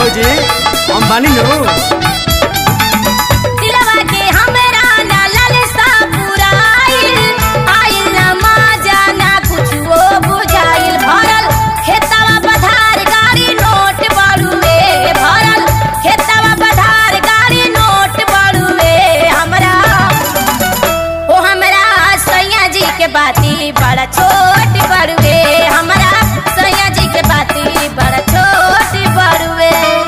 भौजी हम बानी नु दिलवा के हमरा ना ललसा पुराइल आइल ना माजा ना कुछो बुझाइल भरल खेतवा पधार गाड़ी नोट बड़ुए भरल खेतवा पधार गाड़ी नोट बड़ुए हमरा ओ हमरा सैया जी के बाती बड़ा छोट बड़ुए हमरा सैया जी के बाती बड़ा छोट बड़ुए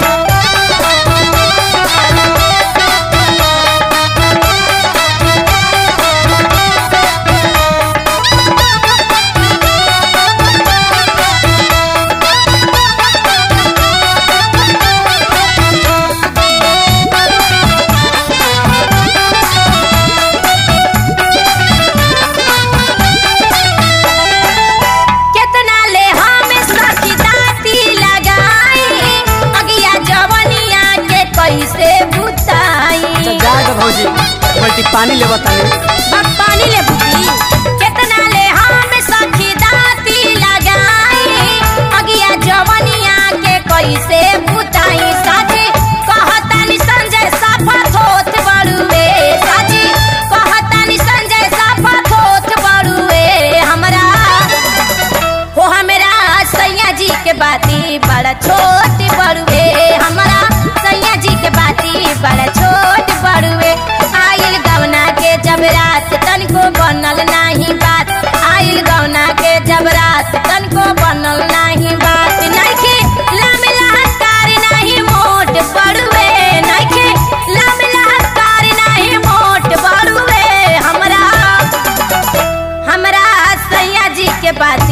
केतना ले हम सखी दाती लगाई अगिया जवनिया के कैसे बुताई अच्छा जाएगा भौजी बल्टी पानी ले बतानी अब पानी ले बुती केतना ले हम सखी दाती लगाई अगिया जवनिया के कैसे बुताई साथी कहतानी संजय साफा थोथ बड़ुए साथी कहतानी संजय साफा थोथ बड़ुए हमरा हो हमरा सैया जी के बाती बड़ा छोट बड़ुए हमरा सैया जी के बाती बड़ा छोट बड़ुए आइल गवना के जब रात तनिको बनल नाही बात आइल गवना के जब रात तनिको बनल नाही बात नइखे लाम लहकार नाही मोट बड़ुए नइखे लाम लहकार नाही मोट बड़ुए हमरा हमरा सैया जी के बात